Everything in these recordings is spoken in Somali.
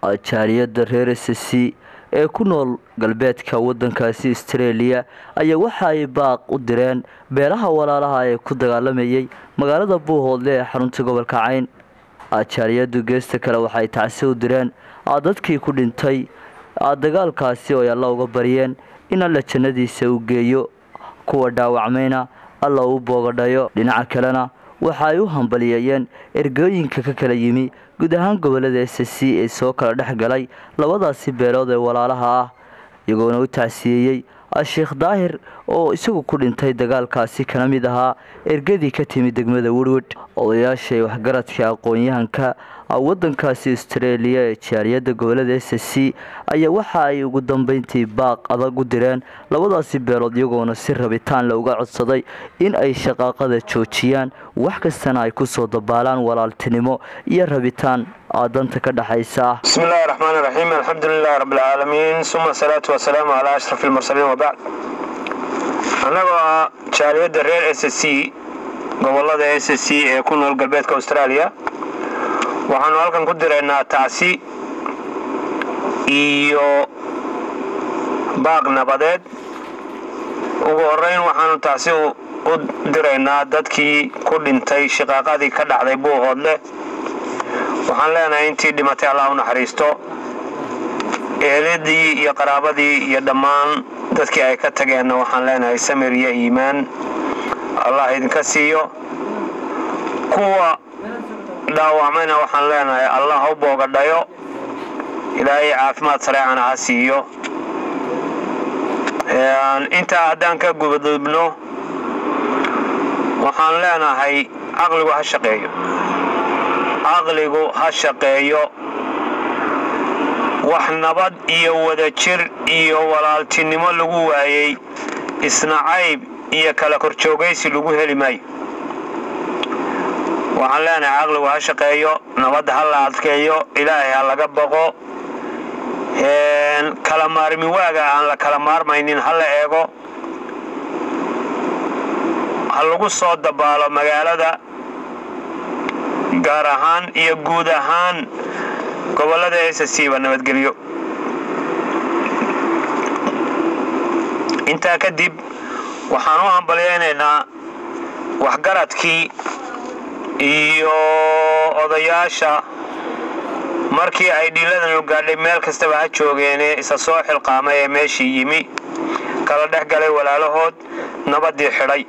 jaaliyadda reer s c ee ku nool galbeedka wadankaasi australia ayaa waxa ay baaq u direen beelaha walaalaha ee ku dagaalamayay magaalada buuhoodle ee xarunta gobolka cayn jaaliyadu geesta kale waxay tacsi u direen dadkii ku dhintay dagaalkaasi oo ay alla uga baryeen in alla jannadiisa u geeyo kuwa dhaawacmayna alla uu boogadhayo dhinaca kalena waxa ay u hambaliyeeyeen ergooyinka ka kala yimi guud ahaan gobolada s c ee soo kala dhex galay labadaasi beelood ee walaalaha ah iyagoona u tacsiyeeyey sheekh daahir oo isagu ku dhintay dagaalkaasi kana mid ahaa ergadii ka timi degmada werwed odayaasha ee waxgaradka aqoon-yahanka wadankaasi australia ee jaaliyadda gobolada s c ayaa waxa ay ugu dambeyntii baaq adag u direen labadaasi beelood iyagoona si rabitaan le uga codsaday in ay shaqaaqada joojiyaan wax kastana ay kusoo dabaalaan walaaltinimo iyo rabitaan danta ka dhexaysa bismi illaahi raxmaan raxiim alxamdulilahi rabbilcaalamiin suma asalaatu wasalaamu calaa ashraf ilmursaliin wabacd annagoo ah jaaliyadda reer s c gobolada s c ee ku nool galbeedka australia waxaanu halkan ku diraynaa tacsi iyo baaq nabadeed ugu horeyn waxaanu tacsi u diraynaa dadkii ku dhintay shiqaaqadii ka dhacday buuhoodle waxaan leenahay intii dhimatay allah u naxariisto eheladii iyo qaraabadii iyo dhammaan dadkii ay ka tageenna waxaan leenahay samir iyo iimaan allah idinka siiyo kuwa dhaawacmayna waxaan leenahay allah ha u boogadhayo ilaahay caafimaad sareecana ha siiyo intaa haddaan ka gubadubno waxaan leenahay caqligu ha shaqeeyo caqligu ha shaqeeyo wax nabad iyo wadajir iyo walaaltinimo lagu waayey isnacayb iyo kala korjoogaysi lagu heli maayo waxaan leenahay caqligu ha shaqeeyo nabadda ha la adkeeyo ilaahay ha laga baqo kala maarmi waaga aan la kala maarmaynin ha la eego ha lagu soo dabaalo magaalada gaar ahaan iyo guud ahaan gobolada s c ba nabadgelyo intaa kadib waxaan u hambalyaynaynaa waxgaradkii iyo odayaasha markii ay dhiiladanu gaadhay meel kastaba ha joogeene isa soo xilqaamay ee meeshii yimi kala dhex galay walaalahood nabaddii xidhay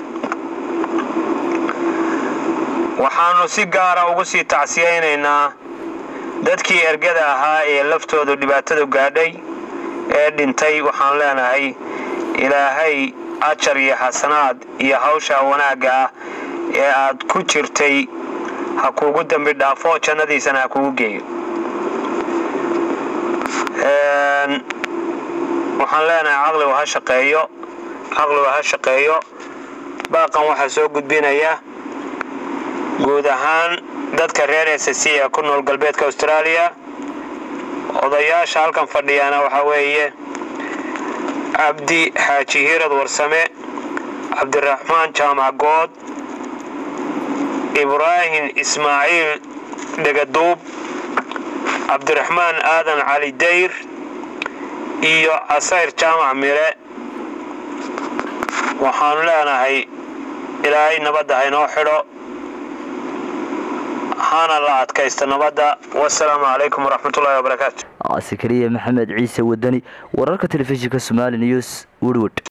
waxaannu si gaara ugu sii tacsiyaynaynaa dadkii ergada ahaa ee laftoodu dhibaatadu gaadhay ee dhintay waxaan leenahay ilaahay ajar iyo xasanaad iyo hawsha wanaagga ah ee aad ku jirtay ha kuugu dembi dhaafo jannadiisana ha kuugu geeyo waxaan leenahay caqligu ha shaqeeyo caqligu ha shaqeeyo baaqan waxaa soo gudbinaya guud ahaan dadka reer s c ee ku nool galbeedka australia odayaasha halkan fadhiyaana waxaa weeye cabdi xaaji hiirad warsame cabdiraxmaan jaamac good ibraahim ismaaciil dhegaduub cabdiraxmaan aadan cali dayr iyo casayr jaamac mire waxaanu leenahay ilaahay nabadda haynoo xidho hana la adkaysta nabadda wasalaamu calaykum waraxmatullahi wabarakaatu sakariya maxamed ciise wadani wararka telefishinka somali news werwod